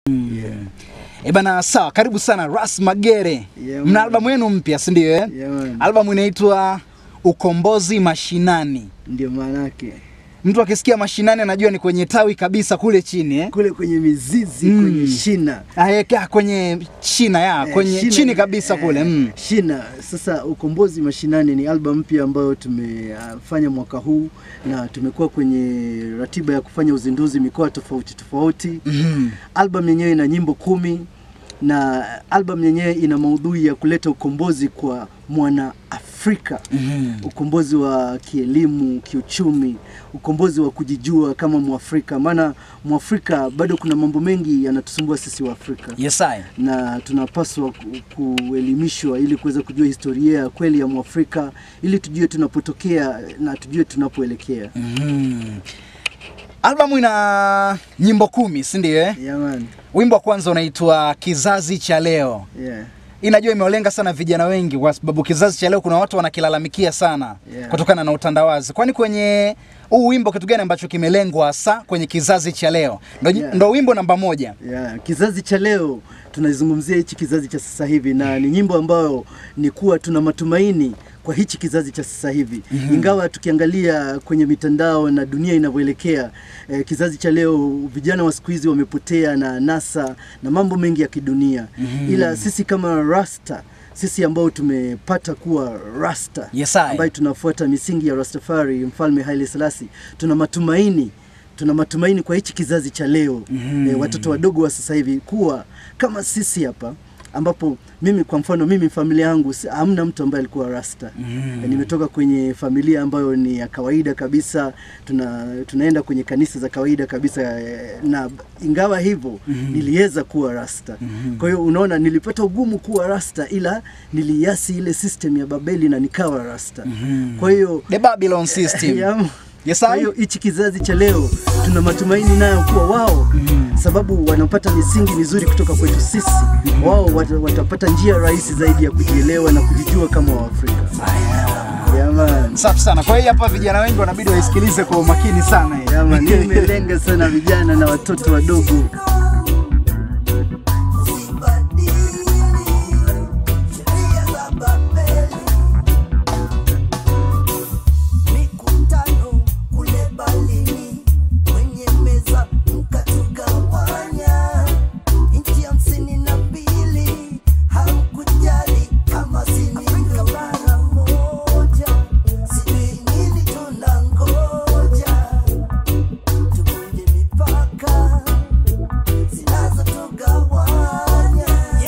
E bana, sawa, karibu sana Ras Magere. Yeah, Mna man. albamu yenu mpya, si ndio? Eh? Yeah, man. Albamu inaitwa Ukombozi Mashinani. Ndio maanake Mtu akisikia mashinani anajua ni kwenye tawi kabisa kule chini eh? kule kwenye mizizi Mm. kwenye shina Ah, eh, ka- kwenye shina ya Eh, kwenye shina- chini kabisa eh, kule mm. shina. Sasa ukombozi mashinani ni album mpya ambayo tumefanya mwaka huu na tumekuwa kwenye ratiba ya kufanya uzinduzi mikoa tofauti tofauti. Mhm. Album yenyewe ina nyimbo kumi na album yenyewe ina maudhui ya kuleta ukombozi kwa mwana Afrika Mhm. ukombozi wa kielimu, kiuchumi, ukombozi wa kujijua kama Mwafrika, maana Mwafrika bado kuna mambo mengi yanatusumbua sisi wa Afrika Yes, I. na tunapaswa ku- kuelimishwa ili kuweza kujua historia ya kweli ya Mwafrika ili tujue tunapotokea na tujue tunapoelekea. Mhm. Albamu ina nyimbo kumi, si ndio? Eh? Yeah, man. Wimbo wa kwanza unaitwa Kizazi cha Leo. Yeah. Inajua imewalenga sana vijana wengi kwa sababu kizazi cha leo kuna watu wanakilalamikia sana Yeah. kutokana na utandawazi. Kwani kwenye huu wimbo kitu gani ambacho kimelengwa hasa kwenye kizazi cha leo? Ndo, Yeah. ndo wimbo namba moja. Yeah, kizazi cha leo tunazungumzia hichi kizazi cha sasa hivi, na ni nyimbo ambayo ni kuwa tuna matumaini kwa hichi kizazi cha sasa hivi mm-hmm. Ingawa tukiangalia kwenye mitandao na dunia inavyoelekea eh, kizazi cha leo, vijana wa siku hizi wamepotea na nasa na mambo mengi ya kidunia mm-hmm. Ila sisi kama rasta sisi ambao tumepata kuwa rasta Yes, I. ambaye tunafuata misingi ya Rastafari, mfalme Haile Selassie, tuna matumaini tuna matumaini kwa hichi kizazi cha leo mm-hmm. e, watoto wadogo wa sasa hivi kuwa kama sisi hapa ambapo mimi kwa mfano mimi familia yangu si- hamna mtu ambaye alikuwa rasta mm. e, nimetoka kwenye familia ambayo ni ya kawaida kabisa tuna, tunaenda kwenye kanisa za kawaida kabisa e, na ingawa hivyo mm. niliweza kuwa rasta mm. kwa hiyo unaona nilipata ugumu kuwa rasta ila niliasi ile system ya babeli na nikawa rasta mm. kwa hiyo The Babylon System. ya, Yes, kwa I. hiyo hichi kizazi cha leo tuna matumaini nayo kuwa wao sababu wanapata misingi mizuri kutoka kwetu sisi, wao wat, watapata njia rahisi zaidi ya kujielewa na kujijua kama Waafrika. Yeah, man. Safi sana. Kwa hiyo hapa vijana wengi wanabidi waisikilize kwa umakini sana. hii. Yeah, man. Hiyo imelenga sana vijana na watoto wadogo. mikutano kule balini kwenye meza mkatugawanya nchi hamsini na mbili hamkujali kama sininga bara moja sijui nini tunangoja tuvunje mipaka zinazotugawanya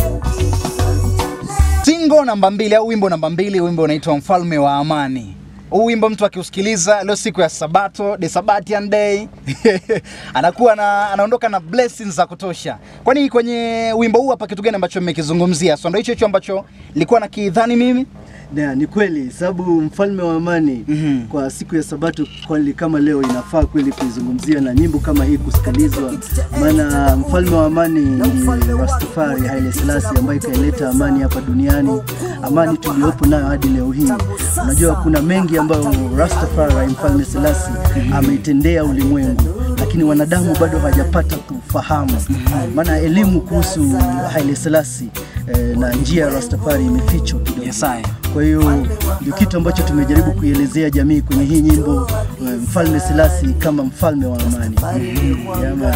Singo namba mbili au wimbo namba mbili, wimbo unaitwa Mfalme wa Amani. Huu wimbo mtu akiusikiliza leo siku ya Sabato, the Sabbatian day, anakuwa na, anaondoka na blessings za kutosha. Kwani kwenye wimbo huu hapa kitu gani ambacho mmekizungumzia? So ndio hicho hicho ambacho nilikuwa nakidhani mimi. Yeah, ni kweli sababu mfalme wa amani Mhm. kwa siku ya Sabato kweli kama leo inafaa kweli kuizungumzia na nyimbo kama hii kusikilizwa, maana mfalme wa amani ni Rastafari Haile Selassie ambaye ikaileta amani hapa duniani, amani tuliyopo nayo hadi leo hii. Unajua kuna mengi ambayo Rastafari mfalme Selassie ameitendea ulimwengu lakini wanadamu bado hawajapata kufahamu, maana elimu kuhusu Haile Selassie eh, na njia ya Rastafari imefichwa kidogo. Yes, I. Kwa hiyo ndio kitu ambacho tumejaribu kuielezea jamii kwenye hii nyimbo eh, Mfalme Selassie kama mfalme wa amani. Yeah, man.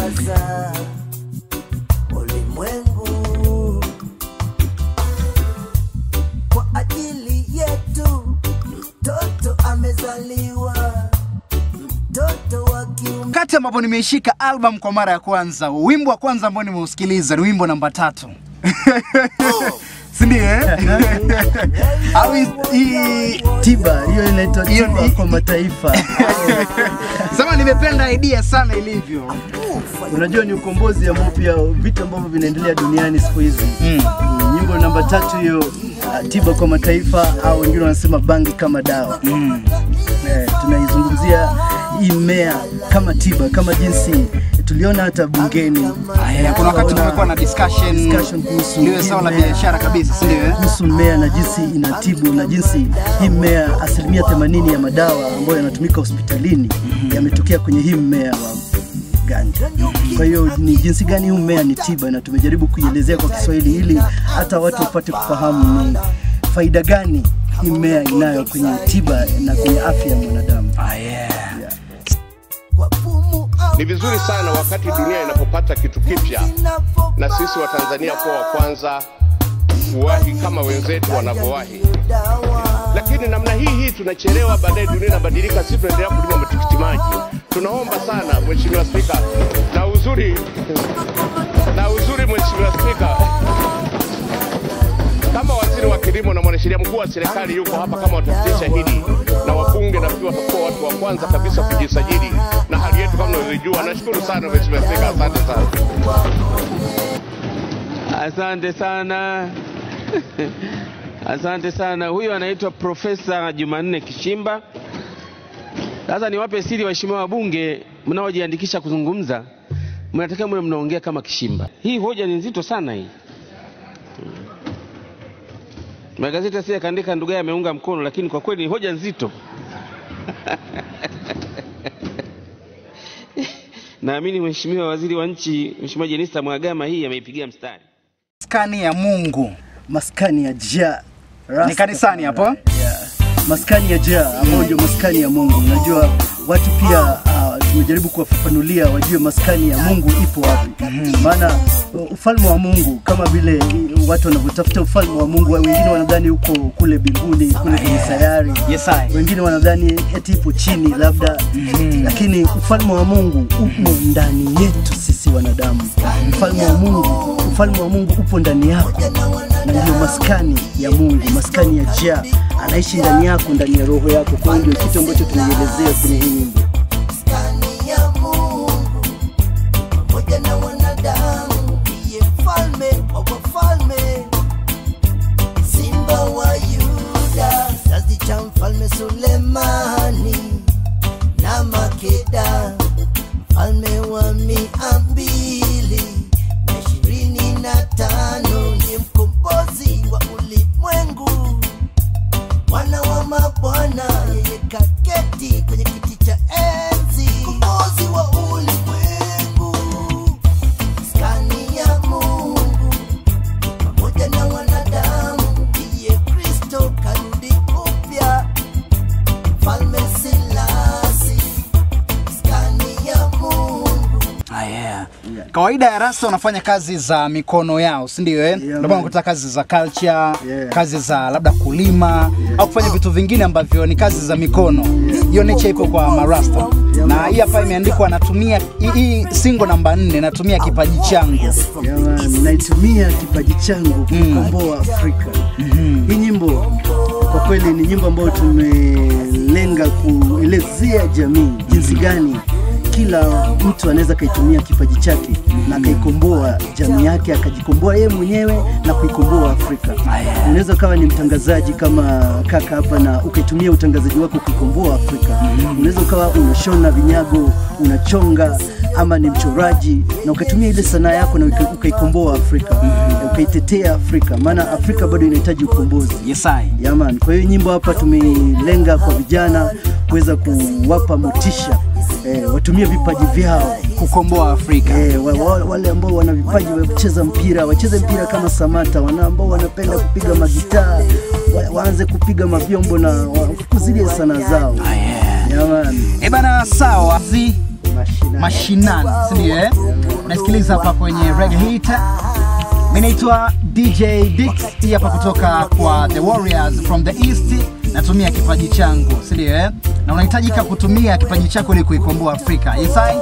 ulimwengu kwa ajili yetu mtoto amezaliwa mtoto wa kiume Wakati ambapo nimeishika album kwa mara ya kwanza, wimbo wa kwanza ambao nimeusikiliza ni wimbo namba tatu. si ndio eh? Au hii- hii Tiba hiyo inaitwa Hiyo tiba ni- kwa mataifa. sema nimependa idea sana ilivyo. Unajua ni ukombozi ambao pia vitu ambavyo vinaendelea duniani siku hizi. Mm. Mm, Nyimbo namba tatu hiyo uh, tiba kwa mataifa au wengine wanasema bangi kama dawa. Mm. Eh, tunaizungumzia hii mmea kama tiba, kama jinsi tuliona hata bungeni Aya, kuna wakati tumekuwa na discussion, Discussion kuhusu liwe sawa la hii mmea. biashara kabisa, si ndio? eh? kuhusu mmea na jinsi inatibu na jinsi hii mmea asilimia 80 ya madawa ambayo yanatumika hospitalini yametokea kwenye hii mmea wa gani. Kwa hiyo ni jinsi gani huu mmea ni tiba, na tumejaribu kuielezea kwa Kiswahili ili hata watu wapate kufahamu ni faida gani hii mmea inayo kwenye tiba na kwenye afya ya mwanadamu. Ah, yeah. kwa pumu au Ni vizuri sana wakati dunia inapopata kitu kipya na sisi wa Tanzania kuwa wa kwanza kuwahi kama wenzetu wanavyowahi. Lakini namna hii hii tunachelewa, baadaye dunia inabadilika, sisi tunaendelea kulima matikiti maji. Tunaomba sana Mheshimiwa Spika, na uzuri na uzuri, Mheshimiwa Spika, kama waziri wa kilimo na mwanasheria mkuu wa serikali yuko hapa kama watapitisha hili na wabunge na pia watakuwa watu wa kwanza kabisa kujisajili na hali yetu kama unavyojua. Nashukuru sana Mheshimiwa Spika, asante sana. Asante sana. Asante sana. Huyu anaitwa Profesa Jumanne Kishimba. Sasa niwape siri waheshimiwa wabunge mnaojiandikisha kuzungumza, mnatakiwa mwe mnaongea kama Kishimba. Hii hoja ni nzito sana hii. Magazeti asije kaandika ndugu yake ameunga mkono, lakini kwa kweli ni hoja nzito. Naamini Mheshimiwa Waziri wa Nchi, Mheshimiwa Jenista Mhagama hii ameipigia mstari. Maskani ya Mungu. maskani ya ja Rasta- Ni kanisani hapo? Yeah. maskani ya ja ambayo ndio maskani ya Mungu. Unajua watu pia uh, tumejaribu kuwafafanulia wajue maskani ya Mungu ipo wapi. Maana uh, ufalme wa Mungu kama vile uh, watu wanavyotafuta ufalme wa Mungu, wengine wanadhani uko kule mbinguni kule kwenye sayari Yes, I. wengine wanadhani eti ipo chini labda lakini ufalme wa Mungu upo ndani yetu sisi wanadamu. Ufalme wa Mungu, ufalme wa Mungu upo ndani yako, na ndio maskani ya Mungu, maskani ya Jah anaishi ndani yako, ndani ya roho yako. Kwa hiyo ndio kitu ambacho tunaielezea kwenye hii nyimbo. maskani ya Mungu pamoja na wanadamu, ndiye mfalme wa wafalme, simba wa Yuda, kizazi cha mfalme Sulemani na Makeda, mfalme wa mia mbili na ishirini na tano, ndiye mkombozi wa ulimwengu Bwana wa mabwana, yeye kaketi kwenye kiti cha enzi, mkombozi wa ulimwengu, skani ya Mungu pamoja na wanadamu, ndiye Kristo karudi upya, mfalme Silasi, skani ya Mungu Ah, yeah. Kawaida ya rasta wanafanya kazi za mikono yao, si ndio? Eh, ndio maana man. unakuta kazi za culture, Yeah. kazi za labda kulima au kufanya vitu vingine ambavyo ni kazi za mikono. Hiyo nature ipo kwa marasta, na hii hapa imeandikwa, natumia hii- hii single namba nne, natumia kipaji changu. Jamani, naitumia kipaji changu kukomboa Afrika. Hii nyimbo kwa kweli ni nyimbo ambayo tumelenga kuelezea jamii jinsi gani kila mtu anaweza kaitumia kipaji chake na akaikomboa jamii yake, akajikomboa yeye mwenyewe na kuikomboa Afrika. Unaweza ukawa ni mtangazaji kama kaka hapa na ukaitumia utangazaji wako kuikomboa Afrika. Unaweza ukawa unashona vinyago, unachonga ama ni mchoraji na ukatumia ile sanaa yako na uka- ukaikomboa Afrika, ukaitetea Afrika, maana Afrika bado inahitaji ukombozi. Yes, I. Yaman, kwa hiyo nyimbo hapa tumeilenga kwa vijana kuweza kuwapa motisha eh, watumie vipaji vyao Kukomboa Afrika. eh, wa, wa, wale ambao wana vipaji vya kucheza mpira wacheze mpira kama Samata, wana ambao wanapenda kupiga magitaa wa, waanze kupiga mavyombo na wakuzilie sanaa zao. Ah, yeah. Yaman, Eh bana, sawa. Zi mashina. mashinani, si ndio? Eh, unasikiliza hapa kwenye Reggae Hit. Mimi naitwa DJ Dix, hii hapa kutoka kwa The Warriors from the East. Natumia kipaji changu, si ndio? Eh, na unahitajika kutumia kipaji chako ili kuikomboa Afrika. Yes, I?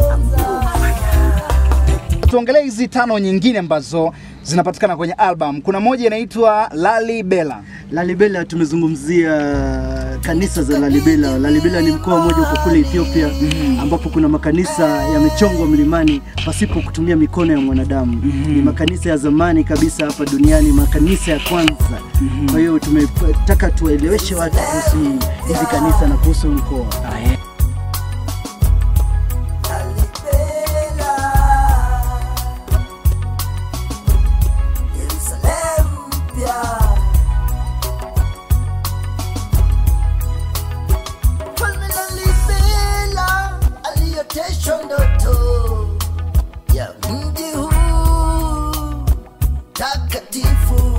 Tuongelee hizi tano nyingine ambazo zinapatikana kwenye album. Kuna moja inaitwa Lali Bela. Lalibela tumezungumzia kanisa za Lalibela. Lalibela ni mkoa mmoja uko kule Ethiopia ambapo kuna makanisa yamechongwa mlimani pasipo kutumia mikono ya mwanadamu. Ni makanisa ya zamani kabisa hapa duniani, makanisa ya kwanza. Kwa hiyo tumetaka tuwaeleweshe watu kuhusu hizi kanisa na kuhusu huu mkoa. Lalibela, Yerusalemu mpya. Mfalme Lalibela alioteshwa ndoto mtakatifu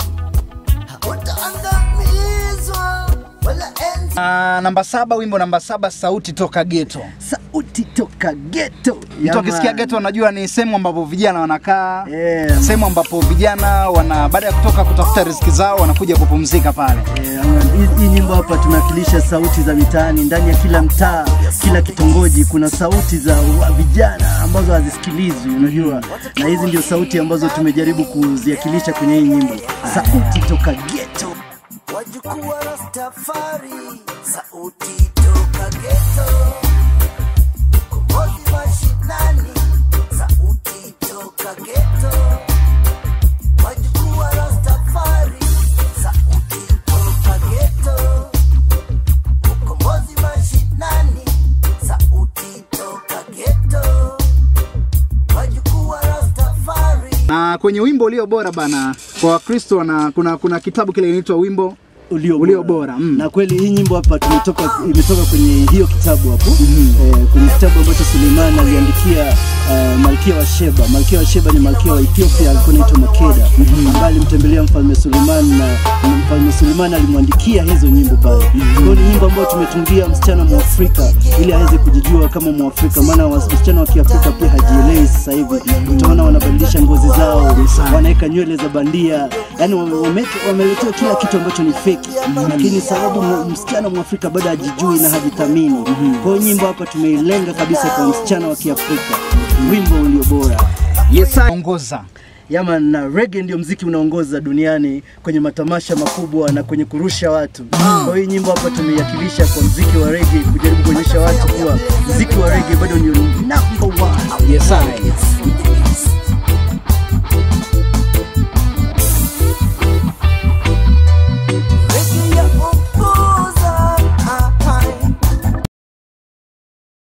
hautaangamizwa wala enzi Ah, namba saba, wimbo namba saba, sauti toka geto. sauti toka geto Mtu akisikia geto unajua ni sehemu ambapo vijana wanakaa Yeah. sehemu ambapo vijana wana baada ya kutoka kutafuta riziki zao wanakuja kupumzika pale. Eh, ama- hii- hii nyimbo hapa tunawakilisha sauti za mitaani ndani ya kila mtaa kila kitongoji kuna sauti za wa- vijana ambazo hazisikilizwi unajua na hizi ndio sauti ambazo tumejaribu kuziakilisha kwenye hii nyimbo sauti toka geto wajukuu wa Rastafari, sauti toka geto, kombozi mashinani, sauti toka geto, wajukuu wa Rastafari, sauti toka geto, kombozi mashinani, sauti toka geto, wajukuu wa Rastafari. Na kwenye wimbo ulio bora bana kwa Wakristo na kuna kuna kitabu kile inaitwa wimbo ulio, Ulio bora, mm. na kweli hii nyimbo hapa tumetoka imetoka kwenye hiyo kitabu hapo eh, kwenye kitabu ambacho Suleiman aliandikia uh, malkia wa Sheba. Malkia wa Sheba ni malkia wa Ethiopia, alikuwa anaitwa Makeda ambaye alimtembelea mfalme Suleiman na na mfalme Suleiman alimwandikia hizo nyimbo pale. Kwa hiyo ni nyimbo ambayo tumetungia msichana Mwafrika ili aweze kujijua kama Mwafrika, maana wasichana wa Kiafrika pia hajielewi sasa hivi. Utaona wanabadilisha ngozi zao, wanaweka nywele za bandia, yani wameletewa kila kitu ambacho ni feki, lakini sababu mu- msichana Mwafrika bado hajijui na hajithamini. Kwa hiyo nyimbo hapa tumeilenga kabisa kwa msichana wa Kiafrika, wimbo ulio bora. Yes, ongoza. Yama na reggae ndio mziki unaongoza duniani kwenye matamasha makubwa na kwenye kurusha watu. Kwa hiyo hii nyimbo hapa tumeiakilisha kwa mziki wa reggae, kujaribu kuonyesha watu kuwa mziki wa reggae bado ndio number one. Yes, I.